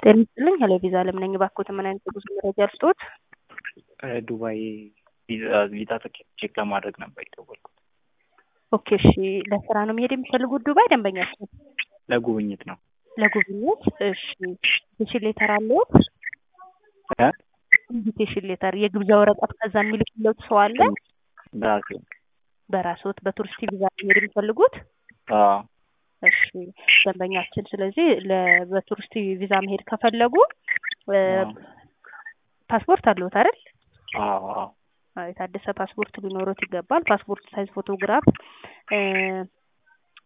ጤና ይስጥልኝ ሄሎ ቪዛ አለም ነኝ። እባክዎት ምን አይነት የጉዞ መረጃ ልስጥዎት? ዱባይ ቪዛ ቪዛ ትኬት ቼክ ለማድረግ ነበር የደወልኩት። ኦኬ እሺ፣ ለስራ ነው መሄድ የሚፈልጉት ዱባይ ደንበኛችን? ለጉብኝት ነው። ለጉብኝት እሺ። ኢንቪቴሽን ሌተር አለዎት? እ? ኢንቪቴሽን ሌተር የግብዣ ወረቀት ከዛ የሚልክለት ሰው አለ? በራሴ በራስዎት በቱሪስት ቪዛ ነው መሄድ የሚፈልጉት? አዎ እሺ ደንበኛችን፣ ስለዚህ ለ- በቱሪስት ቪዛ መሄድ ከፈለጉ እ፣ አዎ ፓስፖርት አለዎት አይደል? አዎ አዎ አዎ፣ የታደሰ ፓስፖርት ሊኖሮት ይገባል። ፓስፖርት ሳይዝ ፎቶግራፍ እ፣